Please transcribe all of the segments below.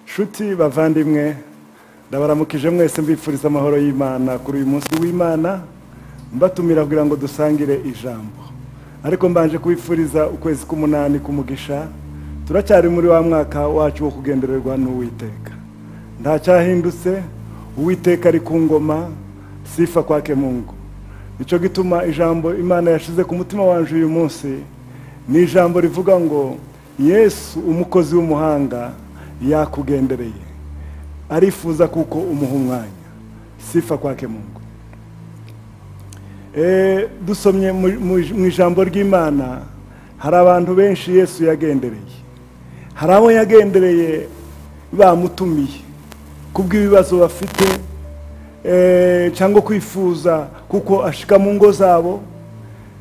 nshuti bavandimwe ndabaramukije mwese mbifuriza amahoro y'imana kuri uyu munsi w'imana mbatumira kugira ngo dusangire ijambo ariko mbanje kubifuriza ukwezi k'umunani k'umugisha turacyari muri wa mwaka wacu wo kugendererwa n'uwiteka ntacyahindutse uwiteka ari ku ngoma sifa kwake mungu nicyo gituma ijambo imana yashize ku mutima wanjye uyu munsi ni ijambo rivuga ngo yesu umukozi w'umuhanga yakugendereye arifuza kuko umuha umwanya sifa kwake mungu dusomye mu ijambo ry'imana hari abantu benshi yesu yagendereye hari abo yagendereye bamutumiye kubw'ibibazo bafite cyangwa kwifuza kuko ashika mu ngo zabo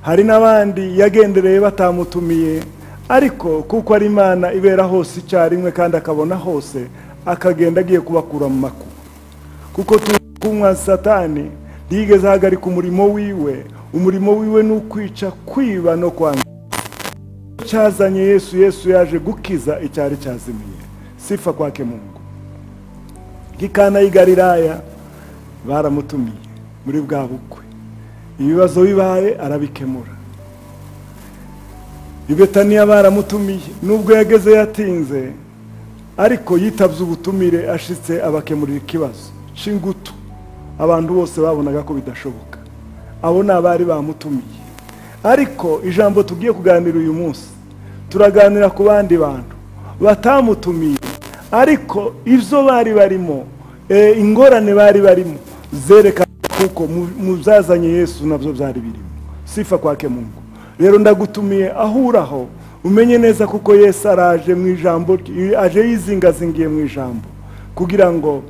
hari n'abandi yagendereye batamutumiye ariko kuko ari imana ibera hose icyarimwe kandi akabona hose akagenda agiye kubakura mu makuba kuko tunywa satani ntiyigeze ahagarika umurimo wiwe umurimo wiwe ni ukwica kwiba no kwangiza cyazanye yesu yesu yaje gukiza icyari cyazimiye sifa kwake mungu nk'ikana y'igariraya baramutumiye muri bwa bukwe ibibazo bibaye arabikemura ibetaniya baramutumiye nubwo yageze yatinze ariko yitabye ubutumire ashitse abakemurira ikibazo cy'ingutu abantu bose babonaga ko bidashoboka abo ni abari bamutumiye ariko ijambo tugiye kuganira uyu munsi turaganira ku bandi bantu batamutumiye ariko ibyo bari barimo ingorane bari barimo zerekana kuko mu byazanye yesu nabyo byari birimo sifa kwake mungu rero ndagutumiye ahuraho umenye neza kuko yesu araje mu ijambo aje yizingazingiye mu ijambo kugira ngo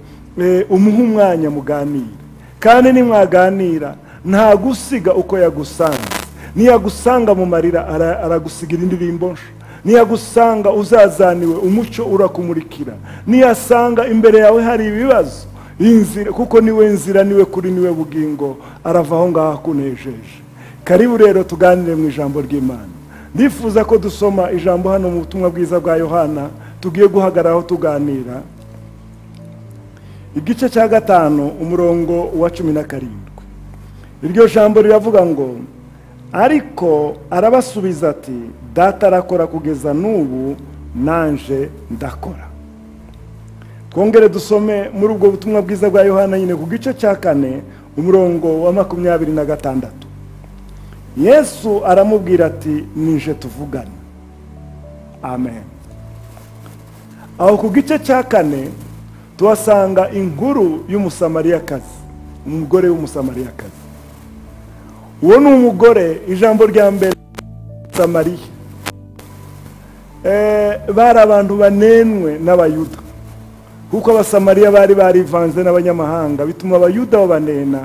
umuhe umwanya muganire kandi nimwaganira nta gusiga uko yagusanze niyagusanga mu marira aragusigira indirimbo niyagusanga uzazaniwe umucyo urakumurikira niyasanga imbere yawe hari ibibazo kuko niwe nzira niwe kuri niwe bugingo arava aho ngaho akunejeje karibu rero tuganire mu ijambo ry'imana ndifuza ko dusoma ijambo hano mu butumwa bwiza bwa yohana tugiye guhagararaho tuganira igice cya gatanu umurongo wa cumi na karindwi iryo jambo riravuga ngo ariko arabasubiza ati data arakora kugeza n'ubu nanje ndakora twongere dusome muri ubwo butumwa bwiza bwa yohana nyine ku gice cya kane umurongo wa makumyabiri na gatandatu yesu aramubwira ati nije tuvugane amen aho ku gice cya kane tuhasanga inkuru y'umusamariyakazi umugore w'umusamariyakazi uwo ni umugore ijambo rya mbere samariya bari abantu banenwe n'abayuda kuko abasamariya bari barivanze n'abanyamahanga bituma abayuda babanena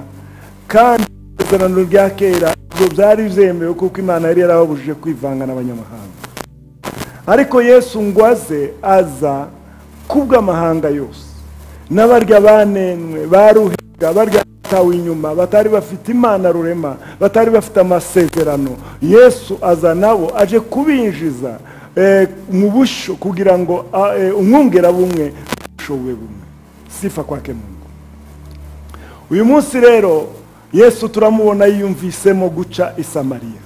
kandi isezerano rya kera ibyo byari byemewe kuko imana yari yarababujije kwivanga n'abanyamahanga ariko yesu ngo aze aza kubw'amahanga yose n'abarya banenwe baruhega barya batawe inyuma batari bafite imana rurema batari bafite amasezerano yesu aza nabo aje kubinjiza mu bushyo kugira ngo umwungera bumwe bushobowe bumwe sifa kwake mungu uyu munsi rero yesu turamubona yiyumvisemo guca isamariya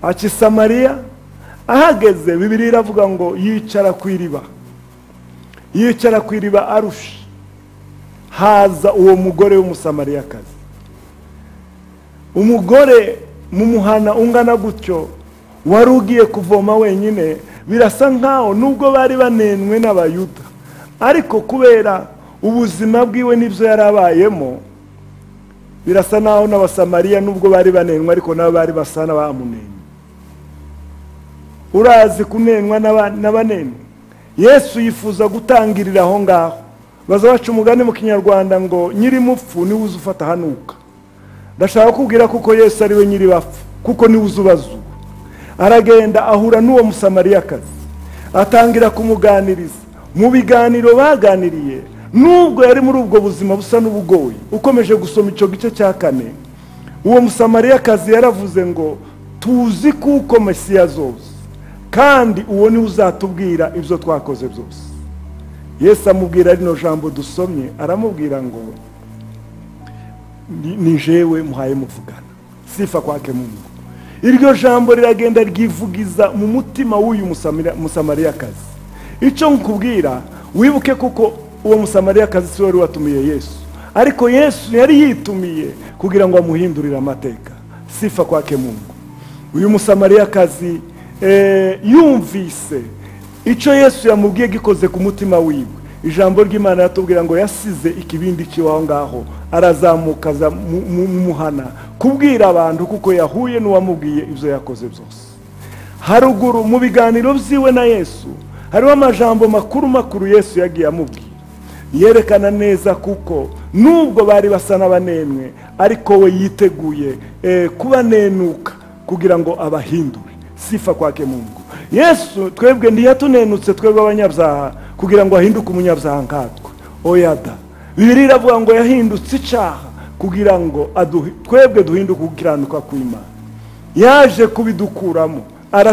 aca isamariya ahageze bibiri iravuga ngo yicara ku iriba yicara ku iriba arusha haza uwo mugore w'umusamariyakazi umugore mu muhana ungana gutyo wari ugiye kuvoma wenyine birasa nkaho nubwo bari banenwe n'abayuda ariko kubera ubuzima bwiwe n'ibyo yari abayemo birasa naho n'abasamariya nubwo bari banenwa ariko nabo bari basa n'abamunenye urazi kunenwa n'abanenwa yesu yifuza gutangirira aho ngaho baza baca umugani mu kinyarwanda ngo nyir'imupfu niwe uza ufata hanuka ndashaka kubwira kuko yesu ariwe nyir'ibapfu kuko niwe uza ubazuba aragenda ahura n'uwo musamariyakazi atangira kumuganiriza mu biganiro baganiriye nubwo yari muri ubwo buzima busa n'ubugoye ukomeje gusoma icyo gice cya kane uwo musamariyakazi yaravuze ngo tuzi kuko mesiya zose kandi uwo niwe uzatubwira ibyo twakoze byose yesu amubwira rino jambo dusomye aramubwira ngo "Ni- ni jewe muhaye muvugana sifa kwake mungu iryo jambo riragenda ryivugiza mu mutima w'uyu Musamira- musamariyakazi icyo nkubwira wibuke kuko uwo musamariyakazi si we wari watumiye yesu ariko yesu yari yitumiye kugira ngo amuhindurire amateka sifa kwake mungu uyu musamariyakazi eh, yumvise icyo yesu yamubwiye gikoze ku mutima wiwe ijambo ry'imana yatubwira ngo yasize ikibindi cy'iwaho ngaho arazamuka aza mu- mu- mu muhana kubwira abantu kuko yahuye n'uwamubwiye ibyo yakoze byose haruguru mu biganiro byiwe na yesu hariho amajambo makuru makuru yesu yagiye amubwira yerekana neza kuko nubwo bari basa n'abanemwe ariko we yiteguye eh, kubanenuka kugira ngo abahindure sifa kwake mungu yesu twebwe ntiyatunenutse twebwe abanyabyaha kugira ngo ahinduke umunyabyaha nkatwe oyada bibiri iravuga ngo yahindutse icyaha kugira ngo aduhi- twebwe duhinduke gukiranuka kw'imana yaje kubidukuramo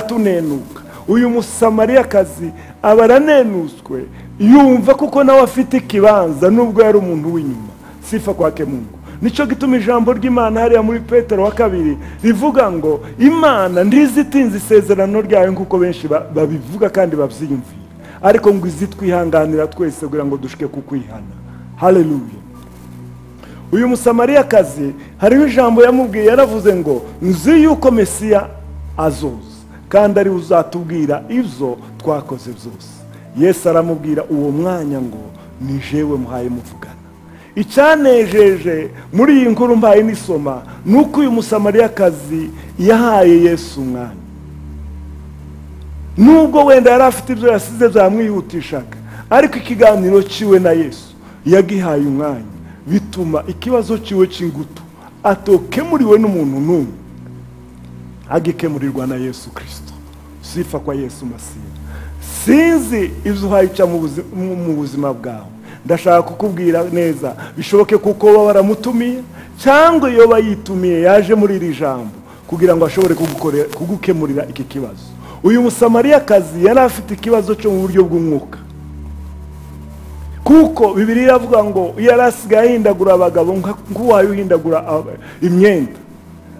aratunenuka uyu musamariyakazi aba aranenuswe yumva kuko nawe afite ikibanza nubwo yari umuntu w'inyuma sifa kwake mungu nicyo gituma ijambo ry'imana hariya muri petero wa kabiri rivuga ngo imana ndizitinze isezerano ryayo nk'uko benshi ba- babivuga kandi babyiyumvira ariko ngo izitwihanganira twese kugira ngo dushike kukwihana haleluya uyu musamariyakazi hariho ijambo yamubwiye yaravuze ngo nzi yuko mesiya azoza kandi ari we uzatubwira ibyo twakoze byose yesu aramubwira uwo mwanya ngo ni jewe muhaye muvugana icyanejeje muri iyi nkuru mbaye nisoma ni uko uyu musamariyakazi yahaye yesu umwanya nubwo wenda yari afite ibyo yasize byamwihutishaga ariko ikiganiro cyiwe na yesu yagihaye umwanya bituma ikibazo cyiwe cy'ingutu atokemuriwe n'umuntu n'umwe agikemurirwa na yesu kirisito sifa kwa yesu masiya sinzi ibyo uhayica mu buzi- mu- mu buzima bwawe ndashaka kukubwira neza bishoboke kuko baba baramutumiye cyangwa iyo bayitumiye yaje muri iri jambo kugira ngo ashobore kugukore- kugukemurira iki kibazo uyu musamariyakazi yari afite ikibazo cyo mu buryo bw'umwuka kuko bibiri iravuga ngo yari asigaye ahindagura abagabo nka- nk'uwayo uhindagura ab- imyenda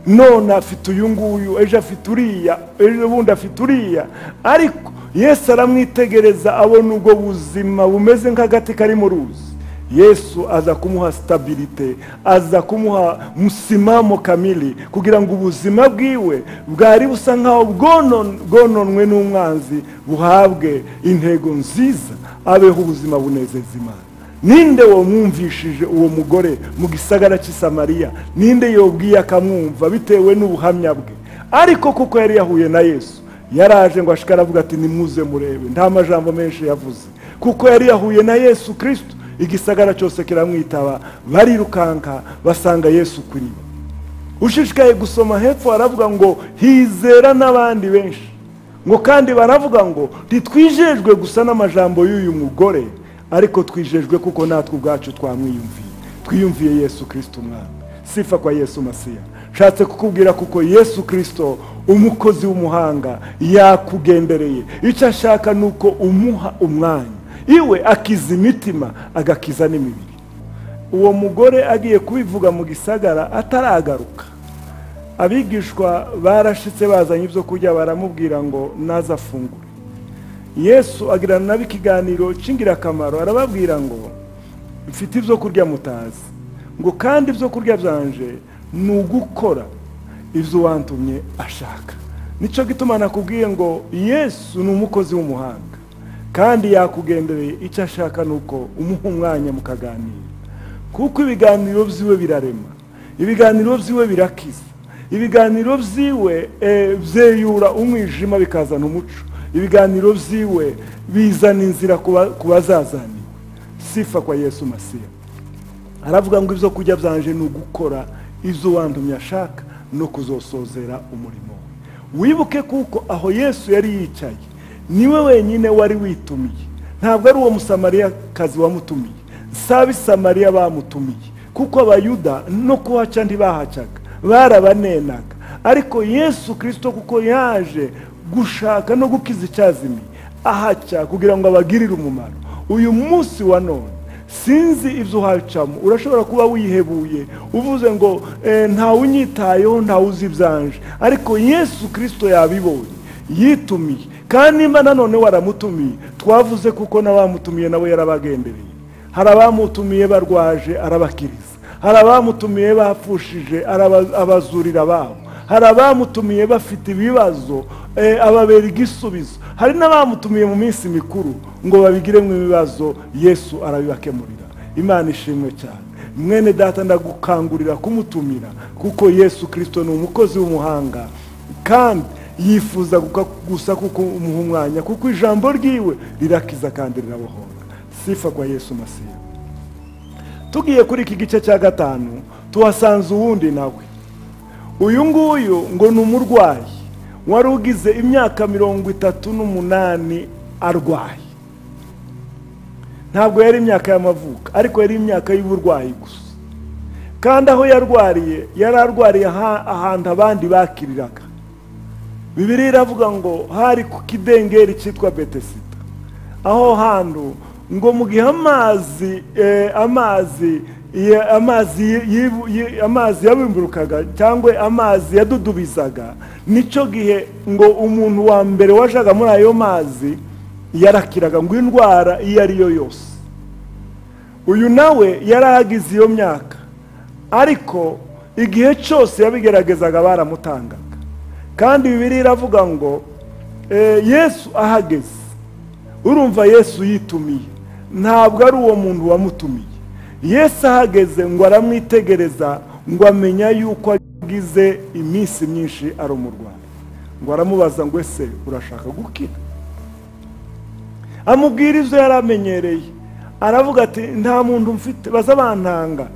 none afite uyu nguyu ejo afite uriya ejo bundi afite uriya ariko yesu aramwitegereza abona ubwo buzima bumeze nk'agati kari mu ruzi yesu aza kumuha sitabirite aza kumuha musimamo kamili kugira ngo ubuzima bwiwe bwari busa nk'aho bwonon- bwononwe n'umwanzi buhabwe intego nziza abeho ubuzima bunezeza imana ninde wamwumvishije uwo mugore mu gisagara cy'i Samariya ninde yobwiye akamwumva bitewe n'ubuhamya bwe ariko kuko yari yahuye na yesu yaraje ngo ashike aravuga ati nimuze murebe nta majambo menshi yavuze kuko yari yahuye na yesu kirisito igisagara cyose kiramwitaba barirukanka basanga yesu kuriba ushishikaye gusoma hepfo haravuga ngo hizera n'abandi benshi ngo kandi baravuga ngo ntitwijejwe gusa n'amajambo y'uyu mugore ariko twijejwe kuko natwe ubwacu twamwiyumviye twiyumviye yesu kirisito umwami sifa kwa yesu masiya nshatse kukubwira kuko yesu kirisito umukozi w'umuhanga yakugendereye icyo ashaka ni uko umuha umwanya iwe akiza imitima agakiza n'imibiri uwo mugore agiye kubivuga mu gisagara ataragaruka abigishwa barashitse bazanye ibyo kurya baramubwira ngo naze afungure yesu agirana nabo ikiganiro cy'ingirakamaro arababwira ngo mfite ibyo kurya mutazi ngo kandi ibyo kurya byanje ni ugukora ibyo uwantumye ashaka nicyo gituma nakubwiye ngo yesu ni umukozi w'umuhanga kandi yakugendereye icyo ashaka ni uko umuha umwanya mukaganira kuko ibiganiro byiwe birarema ibiganiro byiwe birakiza ibiganiro byiwe eh, byeyura umwijima bikazana umuco ibiganiro byiwe bizana inzira kuba- ku bazazaniwe sifa kwa yesu masiya aravuga ngo ibyo kurya byanje ni ugukora izo wandumye ashaka no kuzosozera umurimo we wibuke kuko aho yesu yari yicaye niwe wenyine wari witumiye ntabwo ari uwo musamariyakazi wamutumiye si abisamariya bamutumiye kuko abayuda no kuhaca ntibahacaga barabanenaga ariko yesu kirisito kuko yaje gushaka no gukiza icyazimi ahaca kugira ngo abagirire umumaro uyu munsi wa none sinzi ibyo uhacamo urashobora kuba wihebuye uvuze ngo "Eh, ntawe unyitayeho ntawe uzi ibyanje ariko yesu kirisito yabibonye yitumiye kandi nimba nanone waramutumiye twavuze kuko n'abamutumiye nawe yarabagendereye hari abamutumiye barwaje arabakiriza hari abamutumiye bapfushije araba- abazurira babo hari abamutumiye bafite ibibazo eh, ababera igisubizo hari n'abamutumiye mu minsi mikuru ngo babigiremo ibibazo yesu arabibakemurira imana ishimwe cyane mwene data ndagukangurira kumutumira kuko yesu kirisito ni umukozi w'umuhanga kandi yifuza guka- gusa kuko umuha umwanya kuko ijambo ryiwe rirakiza kandi rirabohora sifa kwa yesu masiya tugiye kuri iki gice cya gatanu tuhasanze uwundi nawe uyu nguyu ngo ni umurwayi wari ugize imyaka mirongo itatu n'umunani arwaye ntabwo yari imyaka y'amavuko ariko yari imyaka y'uburwayi gusa kandi aho yarwariye yari arwariye aha- ahantu abandi bakiriraga bibiri iravuga ngo hari ku kidengeri cyitwa betesida aho hantu ngo mu gihe amazi eh, amazi ya- amazi yi- yibu- yi- amazi yabimburukaga cyangwa amazi yadudubizaga nicyo gihe ngo umuntu wa mbere wajaga muri ayo mazi yarakiraga ngo indwara iyo ari yo yose uyu nawe yari ahagize iyo myaka ariko igihe cyose yabigeragezaga baramutangaga kandi bibiri iravuga ngo eh, yesu ahageze urumva yesu yitumiye ntabwo ari uwo muntu wamutumiye yesu ahageze ngo aramwitegereza ngo amenya yuko agize iminsi myinshi ari umurwayi ngo aramubaza ngo ese urashaka gukira amubwira izo yari amenyereye aravuga ati nta muntu mfite baza bantanga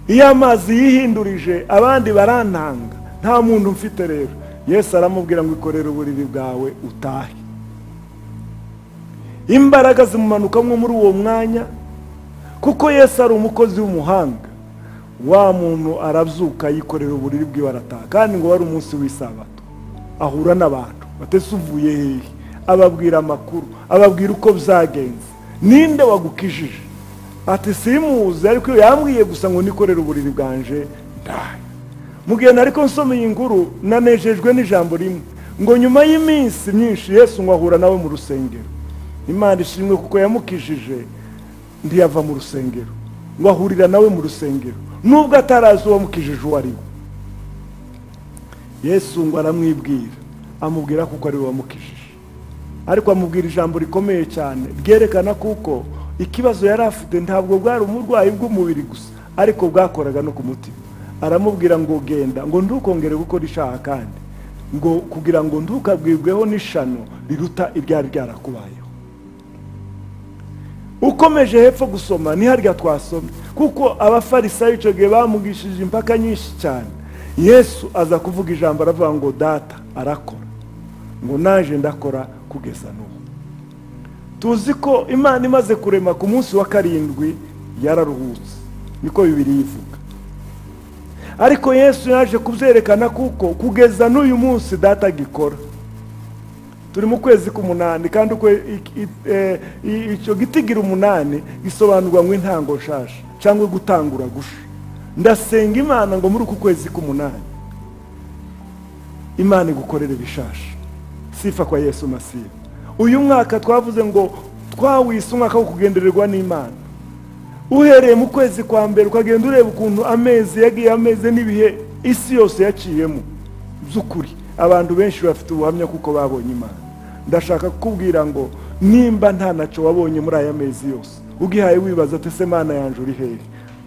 iyo amazi yihindurije abandi barantanga nta muntu mfite rero yesu aramubwira ngo ikorere uburiri bwawe utahe imbaraga zimumanukamo muri uwo mwanya kuko yesu ari umukozi w'umuhanga wa muntu arabyuka yikorera uburiri bwiwe arataha kandi ngo wari umunsi w'isabato ahura n'abantu batese uvuye hehe ababwira amakuru ababwira uko byagenze ninde wagukijije ati simuzi ariko iyo yambwiye gusa ngo nikorere uburiri bwanje ndahe mu gihe nari ko nsoma iyi nguru nanejejwe n'ijambo rimwe ngo nyuma y'iminsi myinshi yesu ngo ahura nawe mu rusengero imana ishimwe kuko yamukijije ntiyava mu rusengero ngo ahurira nawe mu rusengero nubwo atarazi uwamukijije uwo ari we yesu ngo aramwibwira amubwira kuko ari we wamukijije ariko amubwira ijambo rikomeye cyane ryerekana kuko ikibazo yari afite ntabwo bwari umurwayi bw'umubiri gusa ariko bwakoraga no ku mutima aramubwira ngo genda ngo ndukongere gukora ishaha kandi ngo kugira ngo ndukabwirweho n'ishano riruta iryari ryarakubayeho ukomeje hepfo gusoma ni harya twasomye kuko abafarisayo icyo gihe bamugishije impaka nyinshi cyane yesu aza kuvuga ijambo aravuga ngo data arakora ngo naje ndakora kugeza n'ubu tuzi ko imana imaze kurema ku munsi wa karindwi yararuhutse niko bibiri yivuga ariko yesu yaje kubyerekana kuko kugeza n'uyu munsi data agikora turi mu kwezi k'umunani kandi uko ik- i- eh, i- icyo giti gira umunani gisobanurwa ngo intango nshasha cyangwa gutangura gusha ndasenga imana ngo muri uku kwezi k'umunani imana igukorere ibishasha sifa kwa yesu masiya uyu mwaka twavuze ngo twawise umwaka wo kugendererwa n'imana uhereye mu kwezi kwa mbere ukagenda ureba ukuntu amezi yagiye ameze n'ibihe isi yose yaciyemo by'ukuri abantu benshi bafite ubuhamya kuko babonye imana ndashaka kukubwira ngo nimba nta nacyo wabonye muri aya mezi yose ugihaye wibaza ati ese mana yanjye uri hehe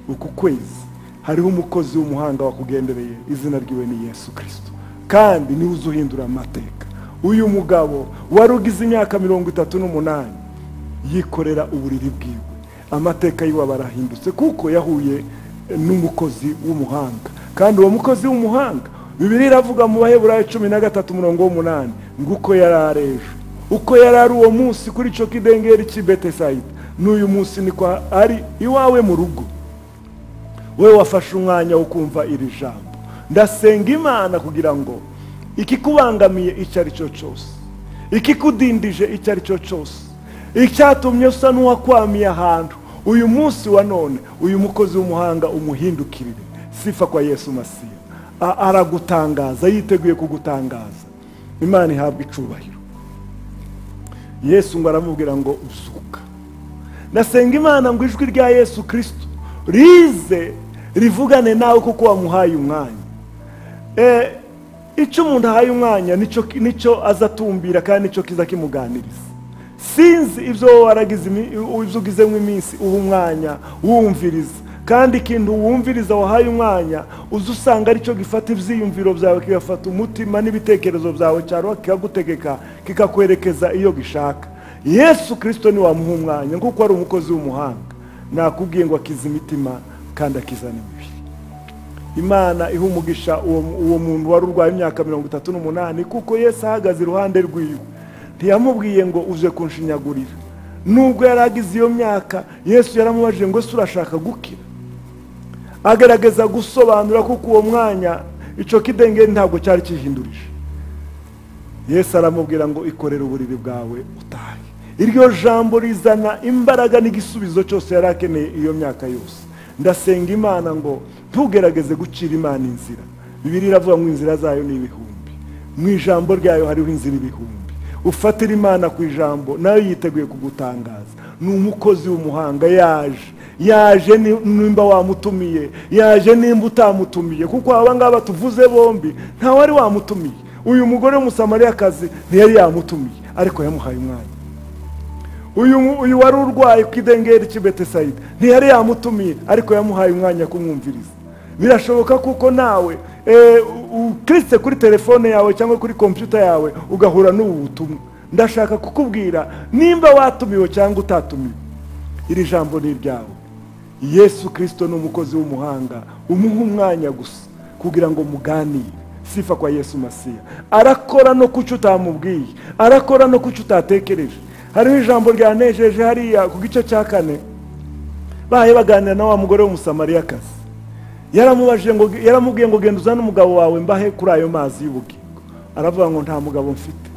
uku kwezi hariho umukozi w'umuhanga wakugendereye izina ryiwe ni yesu kirisito kandi niwe uza uhindura amateka uyu mugabo wari ugize imyaka mirongo itatu n'umunani yikorera uburiri bwiwe amateka yiwe aba arahindutse kuko yahuye n'umukozi w'umuhanga kandi uwo mukozi w'umuhanga bibiri iravuga mu baheburayo cumi na gatatu umurongo w'umunani ngo uko yari ari ejo uko yari ari uwo munsi kuri icyo kidengeri cy'i betesayida n'uyu munsi niko ari iwawe mu rugo we wafashe umwanya wo kumva iri jambo ndasenga imana kugira ngo ikikubangamiye icyo ari cyo cyose ikikudindije icyo ari cyo cyose icyatumye usa n'uwakwamiye ahantu uyu munsi wa none uyu mukozi w'umuhanga umuhindukirire sifa kwa yesu masiya A- aragutangaza yiteguye kugutangaza imana ihabwa icubahiro yesu ngo aramubwira ngo uzuka nasenga imana ngo ijwi rya yesu kirisito rize rivugane nawe kuko wamuhaye umwanya Eh, icyo umuntu ahaye umwanya nicyo nicyo aza atumbira kandi nicyo kiza kimuganiriza sinzi ibyo wowe waragize imi- ibyo ugizemo iminsi uha umwanya wumviriza kandi ikintu wumviriza wahaye umwanya uza usanga aricyo gifata ibyiyumviro byawe kigafata umutima n'ibitekerezo byawe cyangwa kikagutegeka kikakwerekeza iyo gishaka yesu kirisito ni wamuha umwanya nk'uko ari umukozi w'umuhanga nakubwiye ngo akize imitima kandi akizana imibiri imana iha umugisha uwo uwo muntu wari urwaye imyaka mirongo itatu n'umunani kuko yesu ahagaze iruhande rwiwe ntiyamubwiye ngo uje kunshinyagurira nubwo yari agize iyo myaka yesu yaramubajije ngo ese urashaka gukira agerageza gusobanura kuko uwo mwanya icyo kidengeri ntabwo cyari kihindurije yesu aramubwira ngo ikorere uburiri bwawe utahe iryo jambo rizana imbaraga n'igisubizo cyose yari akeneye iyo myaka yose ndasenga imana ngo ntugerageze gucira imana inzira bibiri iravuga ngo inzira zayo ni ibihumbi mu ijambo ryayo hariho inzira ibihumbi ufatira imana ku ijambo nayo yiteguye kugutangaza ni umukozi w'umuhanga yaje yaje ni- nimba wamutumiye yaje nimba utamutumiye kuko aba ngaba tuvuze bombi ntawari wamutumiye uyu mugore w'umusamariyakazi ntiyari yamutumiye ariko yamuhaye umwanya uyu mu- uyu wari urwaye ku idengeri cy'i betesayida ntiyari yamutumiye ariko yamuhaye umwanya kumwumviriza birashoboka kuko nawe eh, u- ukiritse kuri telefone yawe cyangwa kuri kompiyuta yawe ugahura n'ubu butumwa ndashaka kukubwira nimba watumiwe cyangwa utatumiwe iri jambo ni iryawe yesu kirisito ni umukozi w'umuhanga umuha umwanya gusa kugira ngo muganire sifa kwa yesu masiya arakora no kucyo utamubwiye arakora no kucyo utatekereje hariho ijambo ryanejeje hariya ku gice cya kane bahaye baganira na wa mugore w'umusamariyakazi yaramubajije ngo yaramubwiye ngo genda uzane umugabo wawe mbahe kuri ayo mazi y'ubugingo aravuga ngo nta mugabo mfite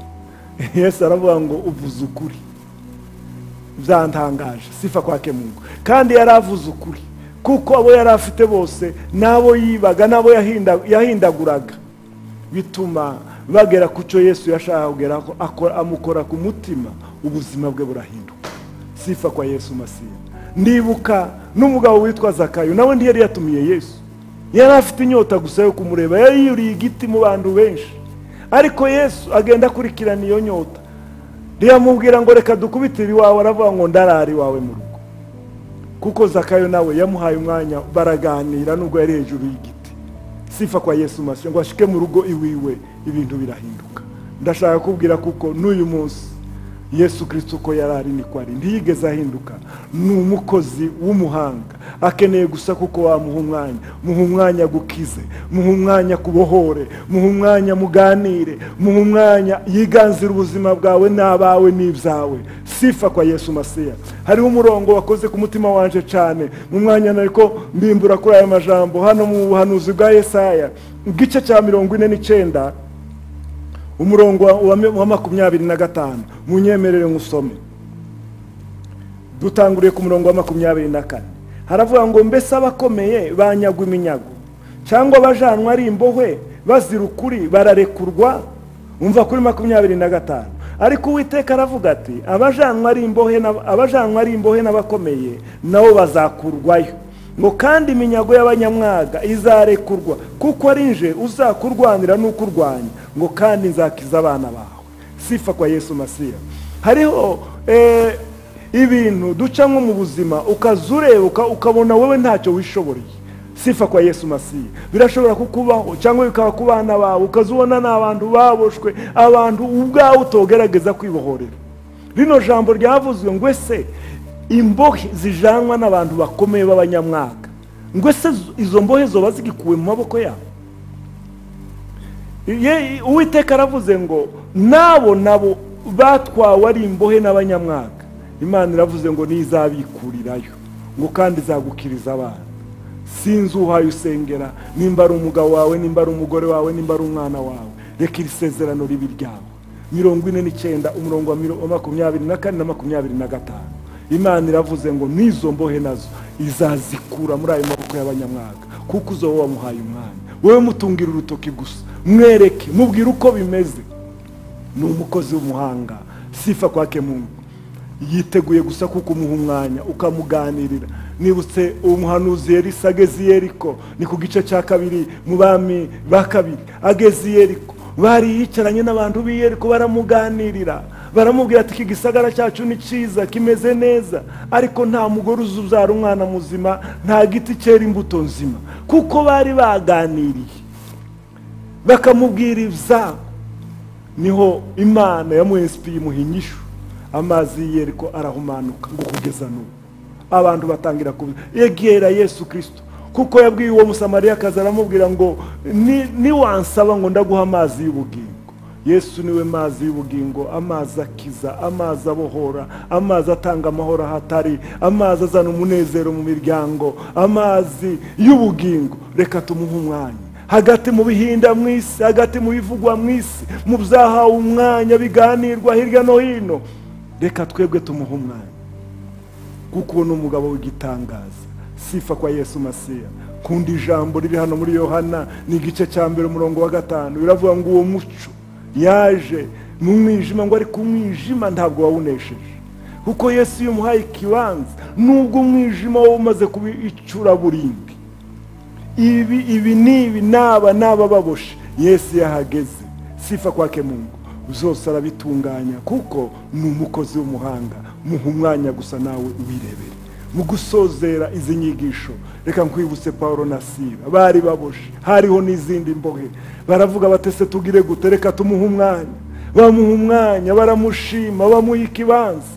yesu aravuga ngo uvuze ukuri byantangaje sifa kwake mungu kandi yari avuze ukuri kuko abo yari afite bose n'abo yibaga n'abo yahinda- yahindaguraga bituma bagera ku cyo yesu yashaka kugeraho akora- amukora ku mutima ubuzima bwe burahinduka sifa kwa yesu masiya ndibuka n'umugabo witwa zakayo nawe ntiyari yatumiye yesu yari afite inyota gusa yo kumureba yari yuriye igiti mu bantu benshi ariko yesu agenda akurikirana iyo nyota ntiyamubwira ngo reka dukubitire iwawe aravuga ngo ndarara iwawe mu rugo kuko zakayo nawe yamuhaye umwanya baraganira nubwo yari hejuru y'igiti sifa kwa yesu masiya ngo ashike mu rugo iwiwe ibintu birahinduka ndashaka kubwira kuko n'uyu munsi yesu kirisito uko yari ari niko ari ntiyigeze ahinduka ni umukozi w'umuhanga akeneye gusa kuko wamuha umwanya muha umwanya gukize muha umwanya kubohore muha umwanya muganire muha umwanya yiganzira ubuzima bwawe n'abawe n'ibyawe sifa kwa yesu masiya hariho umurongo wakoze ku mutima wanje cyane mu mwanya nariko mbimbura kuri aya majambo hano mu buhanuzi bwa yesaya bw'ice cya mirongo ine n'icyenda umurongo wa- wa- wa makumyabiri na gatanu munyemerere nkusome dutanguriye ku murongo wa makumyabiri na kane haravuga ngo mbese abakomeye banyagwa iminyago cyangwa abajanwa ari imbohwe bazira ukuri bararekurwa umva kuri makumyabiri na gatanu ariko uwiteka aravuga ati abajanwa ari imbohe n'ab- abajanwa ari imbohe n'abakomeye nabo bazakurwayo ngo kandi iminyago y'abanyamwaga izarekurwa kuko ari nje uzakurwanira n'ukurwanya ngo kandi nzakiza abana bawe sifa kwa yesu masiya hariho eh, ibintu duca nko mu buzima ukaza urebuka ukabona wowe ntacyo wishoboreye sifa kwa yesu masiya birashobora kukubaho cyangwa bikaba ku bana bawe ukaza ubona ni abantu baboshwe abantu ubwawe utogerageza kwibohorera rino jambo ryavuzwe ngo ese imbohe zijanwa n'abantu bakomeye b'abanyamwaka ngo ese izo mbohe zoba zigikuwe mu maboko yabo Ye- uwiteka aravuze ngo nabo nabo batwawe ari imbohe n'abanyamwaka imana iravuze ngo nizabikurirayo ngo kandi izagukiriza abana sinzi uhaye usengera nimba ari umugabo wawe nimba ari umugore wawe nimba ari umwana wawe reka iri sezerano ribe iryawe mirongo ine n'icyenda umurongo wa miro- wa makumyabiri na kane na makumyabiri na gatanu imana iravuze ngo n'izo mbohe nazo izazikura muri ayo maboko y'abanyamwaga kuko uzo wowe wamuhaye umwanya wowe mutungira urutoki gusa mwereke mubwire uko bimeze ni umukozi w'umuhanga sifa kwake mungu yiteguye gusa kuko umuha umwanya ukamuganirira nibutse umuhanuzi yerisa ageze i yeriko ni ku gice cya kabiri mu bami ba kabiri ageze i yeriko bari yicaranye n'abantu b'i yeriko baramuganirira baramubwira ati iki gisagara cyacu ni cyiza kimeze neza ariko nta mugore uzi ubyara umwana muzima nta giti cyera imbuto nzima kuko bari baganiriye bakamubwira ibyabo niho imana yamuhesipiye imuha inyishu amazi y'iyeriko arahumanuka ngo kugeza n'ubu abantu batangira kubiza egera yesu kirisito kuko yabwiye uwo musamariyakazi aramubwira ngo "Ni- niwansaba ngo ndaguha amazi y'ubugingo yesu niwe mazi y'ubugingo amazi akiza amazi abohora amazi atanga amahoro ahatari amazi azana umunezero mu miryango amazi y'ubugingo reka tumuhe umwanya hagati mu bihinda mu isi hagati mu bivugwa mu isi mu byahawe umwanya biganirwa hirya no hino reka twebwe tumuhe umwanya kuko uwo ni umugabo w'igitangaza sifa kwa yesu masiya kundi ijambo riri hano muri yohana ni igice cya mbere umurongo wa gatanu biravuga ngo uwo muco yaje mu mwijima ngo ariko umwijima ntabwo wawunesheje kuko yesu iyo umuhaye ikibanza nubwo umwijima waba umaze kuba icuraburindi ibi ibi n'ibi n'aba n'aba baboshe yesu yahageze sifa kwake mungu zose arabitunganya kuko ni umukozi w'umuhanga muha umwanya gusa nawe wirebere mu gusozera izi nyigisho reka nkwibutse paul na sila bari baboshe hariho n'izindi mbohe baravuga batese tugire gute reka tumuhe umwanya bamuha umwanya baramushima bamuha ikibanza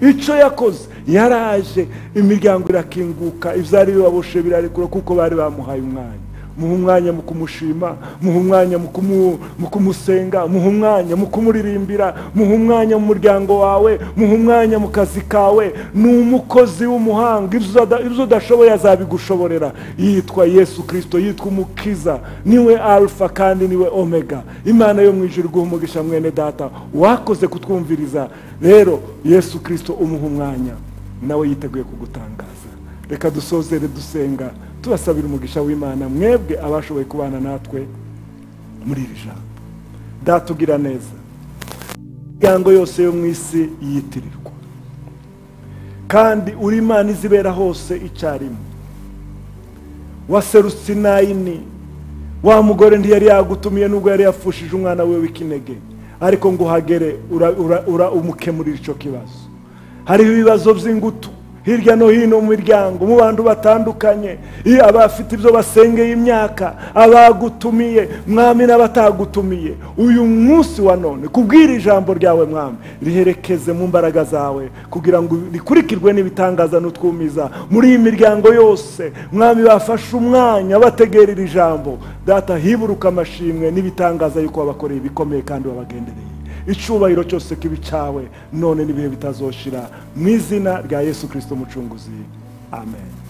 icyo yakoze yaraje imiryango irakinguka ibyari bibaboshe birarekura kuko bari bamuhaye umwanya muha umwanya mu kumushima muha umwanya mu kumu- mu kumusenga muha umwanya mu kumuririmbira muha umwanya mu muryango wawe muha umwanya mu kazi kawe ni umukozi w'umuhanga ibyo uda- ibyo udashoboye azabigushoborera yitwa yesu kirisito yitwa umukiza niwe alfa kandi niwe omega imana yo mu ijuru iguha umugisha mwene data wakoze kutwumviriza rero yesu kirisito umuha umwanya nawe yiteguye kugutangaza reka dusozere dusenga tubasabira umugisha w'imana mwebwe abashoboye kubana natwe muri iri jambo data ugira neza imiryango yose yo mu isi yitirirwa kandi uri imana izibera hose icyarimwe waserutse inayini wa mugore ntiyari yagutumiye nubwo yari yafushije umwana we w'ikinege ariko ngo uhagere ura- ura- ura- umukemurira icyo kibazo hariho ibibazo by'ingutu hirya no hino mu miryango mu bantu batandukanye iyo abafite ibyo basengeye imyaka abagutumiye mwami n'abatagutumiye uyu munsi wa none kubwira ijambo ryawe mwami riherekeze mu mbaraga zawe kugira ngo rikurikirwe n'ibitangaza n'utwumiza muri iyi miryango yose mwami bafashe umwanya bategera iri jambo data hiburuka amashimwe n'ibitangaza yuko wabakoreye ibikomeye kandi wabagendereye icyubahiro cyose kibi cyawe none n'ibihe bitazoshira mu izina rya yesu kirisito mucunguzi amen